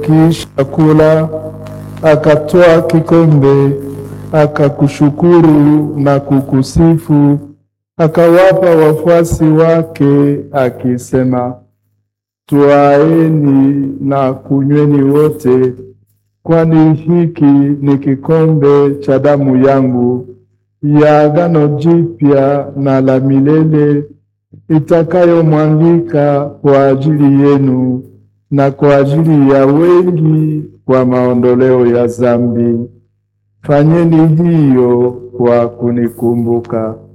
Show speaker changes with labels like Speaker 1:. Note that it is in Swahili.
Speaker 1: Akiisha kula, akatoa kikombe, akakushukuru na kukusifu, akawapa wafuasi wake akisema, Twaeni na kunyweni wote, kwani hiki ni kikombe cha damu yangu ya agano jipya na la milele itakayomwangika kwa ajili yenu na kwa ajili ya wengi kwa maondoleo ya dhambi. Fanyeni hiyo kwa kunikumbuka.